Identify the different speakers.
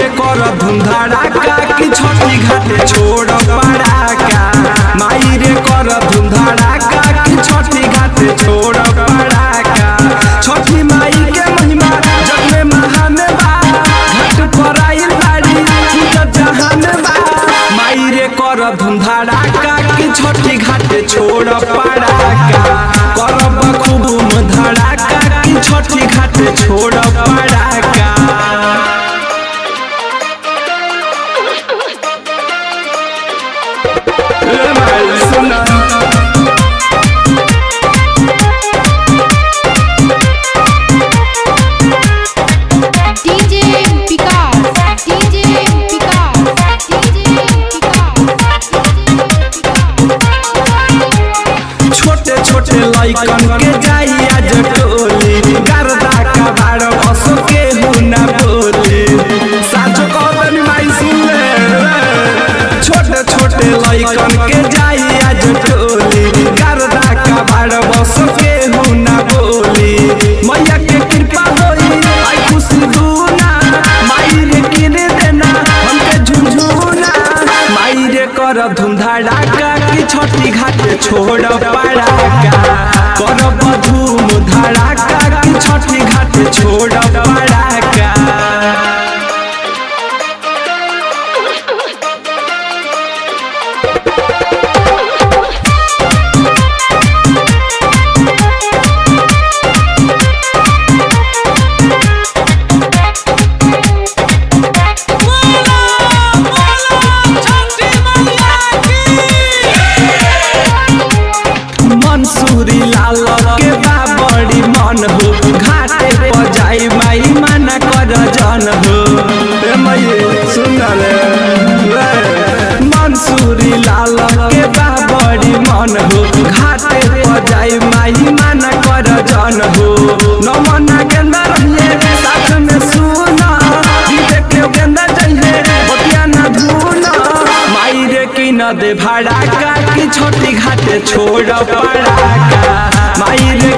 Speaker 1: कर धुमधड़ाका कि छठी घाटे छोड़ पड़ाका माई रे कर धुमधड़ाका कि छठी घाटे छोड़ पड़ाका छठी माई के महिमा जग में महान बा घाट पर आइल बाड़ी पूजत जहान बा माई रे कर धुमधड़ाका कि छठी घाटे छोड़ पड़ाका करब खूब धड़ाका कि छठी घाटे छोड़ पड़ाका ए भाई सुना
Speaker 2: DJ Vikas, DJ Vikas, DJ Vikas.
Speaker 1: छोटे छोटे लइकन के जाई आज टोली गर्दा का बाड़ बस के हुना बोली साचो कहतनी माई सुन ले छोटे छोटे लइकन के जाई आज टोली गर्दा का बाड़ बस के हुना बोली मैया के कृपा होई आई खुशी दूना माई रे किने देना हमके झुझुना माई रे कर धूमधड़ाका कि छठी घाटे छोड़ पड़ाका करब धूम धड़ाका कि छठी घाटे छोड़ पड़ाका मंसूरी लाल के बा बड़ी मन हो घाटे पर जाई माई मना कर जन हो ए मई सुन ले ले। मंसूरी लाल के बा बड़ी मन हो घाटे पर जाई माई मना कर जन हो न मना गेंदा रहिए साथ में सुना विवेक के गेंदा चाहिए बतिया ना धुना माई रे की न दे भाड़ा का कि छोटी घाटे छोड़ पड़ाका माई रे